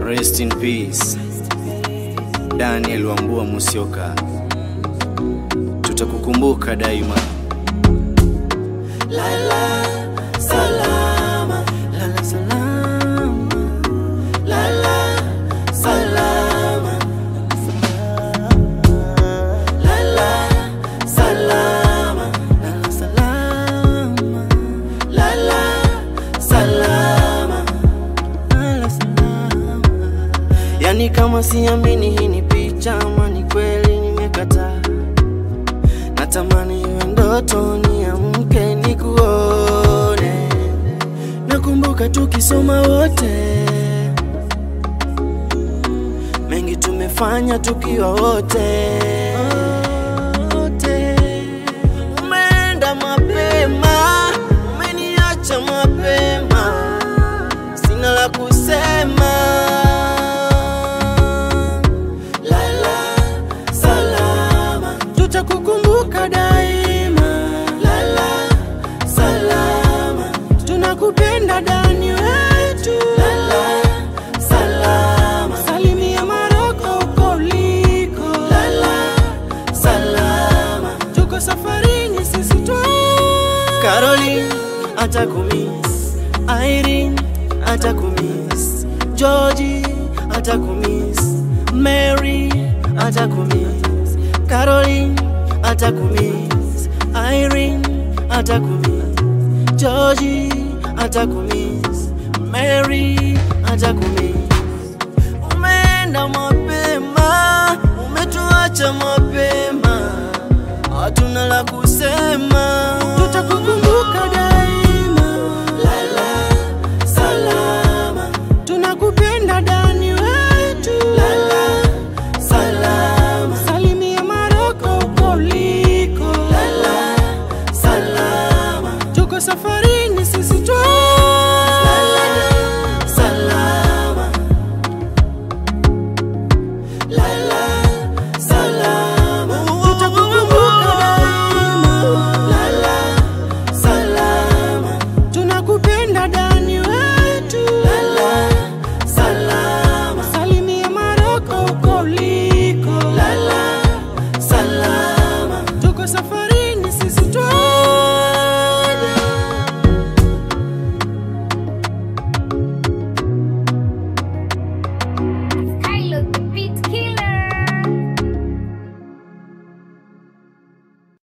Rest in peace. Daniel Wambua Musyoka. Tutakukumbuka daima. Lala salama, lala salama, lala salama, lala salama, lala salama, lala salama, lala salama. Yani kama siamini hii ni picha ama ni kweli nimekataa natamani iwe ndoto niamke nikuone. Nakumbuka tukisoma wote, mengi tumefanya tukiwa wote. Wote. Umeenda mapema, umeniacha mapema, sina la kusema. Lala salama, tutakukumbuka daima. Lala salama, tunakupenda Dani wetu. Lala salama, salimia Maroko uko uliko. Lala salama, tuko safarini sisi twa Caroline atakumiss, Irene atakumiss, Georgie atakumiss, Mary atakumiss, Caroline atakumiss, Irene atakumiss, Georgie atakumiss, Mary atakumiss.